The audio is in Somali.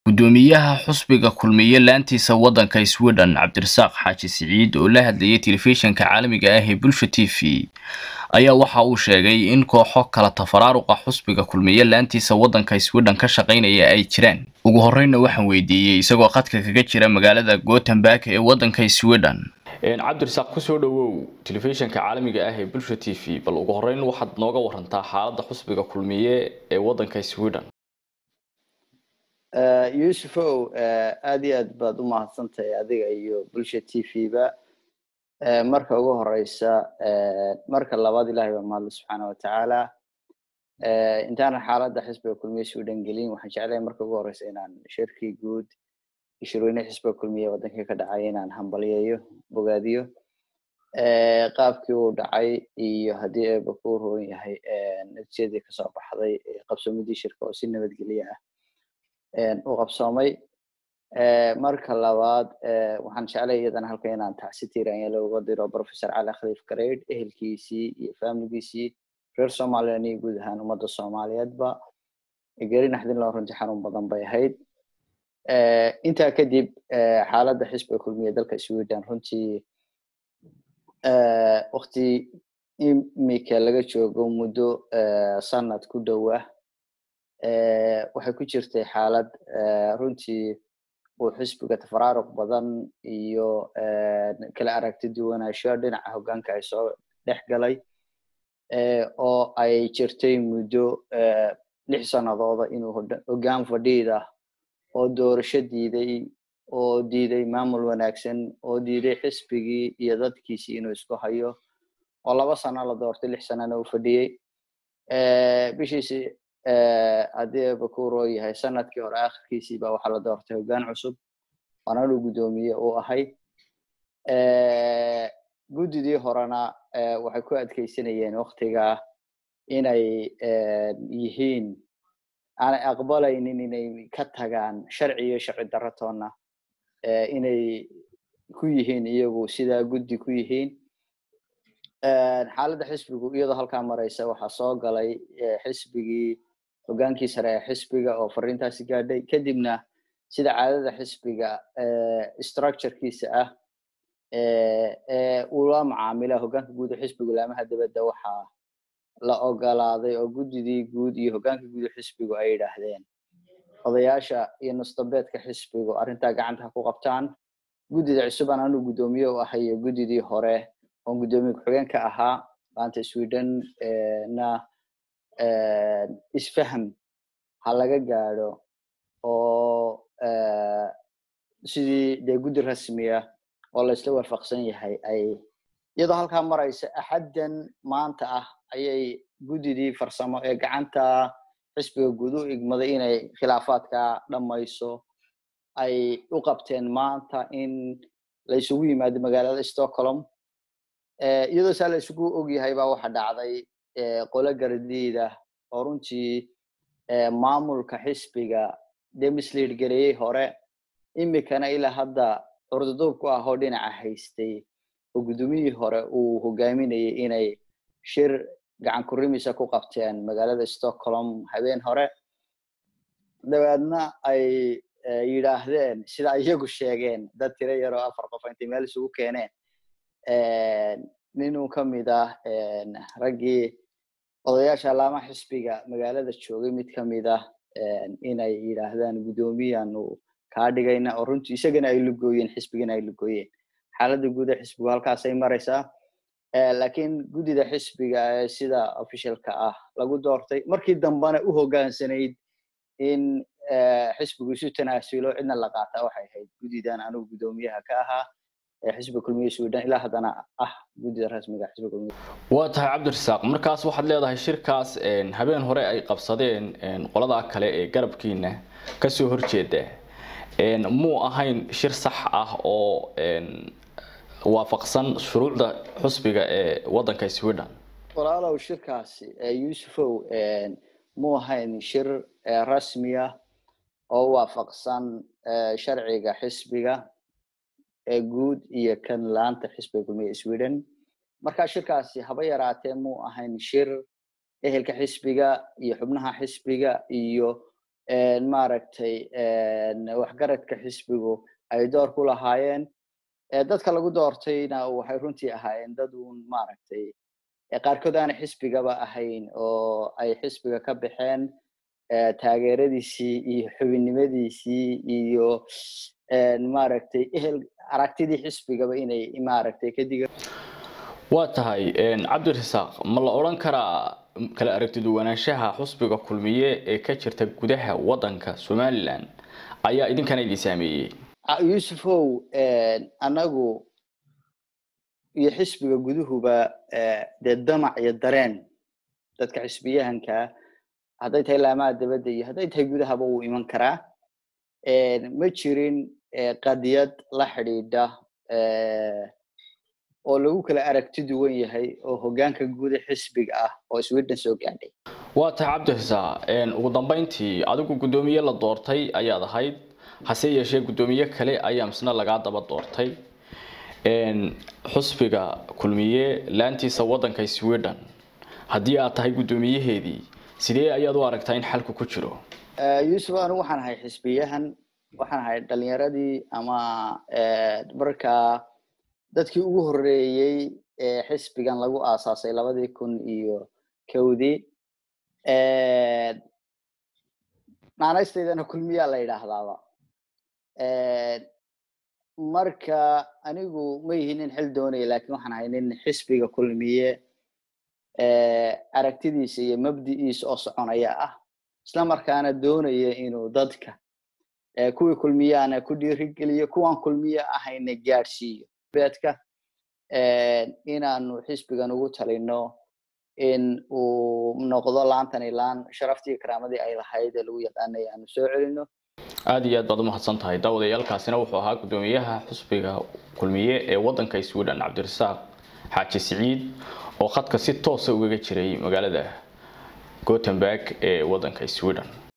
gudoomiyaha xusbiga kulmiye laantiisa waddanka sweden cabdirasaaq xaaji siciid oo la hadlayay telefishinka caalamiga ah ee bulsha t v ayaa waxa uu sheegay in kooxo kala tafaraaruqa xusbiga kulmiye laantiisa waddanka sweden ka shaqaynaya ay jiraan ugu horreynna waxaan weydiiyey isagoo khadka kaga jira magaalada gothenburg ee waddanka sweden cabdirasaaq kusoo dhawow telefishinka caalamiga ah ee bulsha t v bal ugu horreyn waxaad nooga warantaa xaaladda xusbiga kulmiye ee waddanka sweden yusufow aad iyo aad baad u mahadsantahay adiga iyo bulsha t v ba marka ugu horeysa marka labaad ilahay baa mahadle subxaana watacaala intaanan xaaladda xisbiga kulmiye sweden gelin waxaan jeclahay marka ugu horeysa inaan shirkii guud shirweyne xisbiga kulmiye waddankii ka dhacay inaan hambalyeeyo bogaadiyo qaabkii uu dhacay iyo haddii eeba ku roon yahay natiijadii kasoo baxday qabsoomidii shirka oo si nabadgelye ah u qabsoomay marka labaad waxaan jeclay iyadana halka inaan tacsi tiiranya uga diro professor cali khaliif gareyd ehelkiisii iyo familigiisii reer somalilan iyo guud ahaan ummadda soomaaliyeedba geri naxdin loo runtii xarun badan bay ahayd intaa kadib xaaladda xisbiga kulmiye dalka sweden runtii wakti imika laga joogo muddo sanad ku dhow ah waxay ku jirtay xaalad runtii uu xisbiga tafaraaruq badan iyo kala aragti duwanaansho dhinaca hoggaanka ay soo dhex galay oo ay jirtay muddo lix sanadooda inuu hoggaan fadhiida oo doorasho diiday oo diiday maamul wanaagsan oo diiday xisbigii iyo dadkiisii inuu isku hayo oo laba sano la doortay lix sanana uu fadhiyey bishiisi haddii eba ku roo yahay sanadkii hore akhirkiisii ba waxaa la doortay hoggaan cusub waana inuu guddoomiye uu ahay guddidii horena waxay ku adkeysanayeen waktigaa inay yihiin aanay aqbalaynin inay ka tagaan sharci iyo sharci daratoona inay ku yihiin iyagu sidaa guddi ku yihiin xaaladda xisbigu iyadoo halkaa mareysa waxaa soo galay xisbigii hoggaankii sare ee xisbiga oo fariintaasi gaadhay kadibna sida caadada xisbiga structurekiisa ah ee ula macaamila hoggaanka guud ee xisbigu laamaha dibadda waxaa la ogolaaday oo guddidii guud iyo hoggaanka guud ee xisbigu ay yidhaahdeen odayaasha iyo nusdabeedka xisbigu arrintaa gacanta ha ku qabtaan guddida cusub aan anuu guddoomiye u ahay iyo guddidii hore oon guddoomiye ku-xigeenka ahaa maanta sweden na isfaham ha laga gaadho oo sidii dee guddi rasmiya oo la isla waafaqsan yahay ay iyadoo halkaa maraysa axaddan maanta ah ayay guddidii farsamo ee gacanta xisbiga guud u igmaday inay khilaafaadka dhammayso ay u qabteen maanta in la isugu yimaado magaalada stockholm iyadoo saa la isugu ogyahay baa waxa dhacday qolo gardiida oo runtii maamulka xisbiga dee misliid gareeyey hore imikana ilaa hadda curduduub ku ah oo dhinaca haystay oo guddoomiyihii hore uu hogaaminayay inay shir gacan kurimisa ku qabteen magaalada stockholm habeen hore dabeedna ay yidhaahdeen sida iyagu sheegeen dad tiro yaroo afar qof intay meel isugu keeneen ninuu ka mid ah raggii odayaasha alaamaha xisbiga magaalada joogay mid ka mid ah inay yidhaahdaan guddoomiyaanu kaa dhigayna oo runtii isagana ay lugooyeen xisbigana ay lugooyeen xaaladda guud ee xisbigu halkaasay maraysaa lakiin guddida xisbiga ee sida officialka ah lagu doortay markii dambena u hoggaansanayd in xisbigu isu tanaasulo cidna la qaata waxay ahayd guddidan anugu guddoomiyaha ka ahaa xisbiga kulmiye sweden ilaa haddana ah guddida rasmiga xisbiga kulmiye waa tahay cabdirasaaq markaas waxaad leedahay shirkaas habeen hore ay qabsadeen qoladaa kale ee garabkiina kasoo horjeeda muu ahayn shir sax ah oo waafaqsan shuruucda xusbiga ee waddanka sweden walaalow shirkaasi yusufow muu ahayn shir rasmiya oo waafaqsan sharciga xisbiga ee guud iyo kan laanta xisbiga kulmiye sweden marka shirkaasi haba yaraatee muu ahayn shir ehelka xisbiga iyo xubnaha xisbiga iyo maaragtay waxgaradka xisbigu ay door ku lahaayeen dadka lagu doortayna waxay runtii ahaayeen dad uun maaragtay qaarkood aana xisbigaba ahayn oo ay xisbiga ka baxeen taageeradiisii iyo xubinnimadiisii iyo maaragtay ehel aragtidii xisbigaba inay maaragtay ka diga waa tahay cabdirasaaq ma la odhan karaa kala aragtiduwanaanshaha xusbiga kulmiye ee ka jirta gudaha waddanka somalilan ayaa idinkana idin saameeyey yuusufow annagu iyo xisbiga guduhuba dee damac iyo dareen dadka xisbiyahankaa hadday tahay laamaha dabadda iyo hadday tahay gudahaba wuu iman karaa ma jirin qadiyad la xidhiidha oo lagu kala aragti duwan yahay oo hoggaanka guuda xisbiga ah oo sweden soo gaadhay waa tahay cabdirasaaq ugu dambeyntii adigu guddoomiye la doortay ayaad ahayd hase yeeshee guddoomiye kale ayaa misna lagaa daba doortay xusbiga kulmiye laantiisa waddanka sweden haddii aad tahay guddoomiyaheedii sidee ayaad u aragtaa in xalku ku jiro yuusuf anigu waxaan ahay xisbiyahan waxaan ahay dhalinyaradii ama markaa dadkii ugu horreeyey ee xisbigan lagu aasaasay labadii kun iyo kowdii naanaystaydana kulmiyaa la yidhaahdaaba marka anigu ma yihi nin xil doonaya lakin waxaan ahay nin xisbiga kulmiye aragtidiisa iyo mabdi'iisa oo soconaya ah isla markaana doonaya inuu dadka kuwii kulmiyaana ku dhiirigeliyo kuwaan kulmiye ahayna gaadhsiiyo beedka inaanu xisbigan ugu talino in uu noqdo laantani laan sharaftii karaamadii ay lahayd ee lagu yaqaanay aanu soo celino aada iyo aad baad umahadsan tahay daawadayaalkaasina wuxuu ahaa guddoomiyaha xusbiga kulmiye ee waddanka sweden cabdirasaaq xaaji siciid oo khadka si toosa ugaga jiray magaalada gothenburg ee waddanka sweden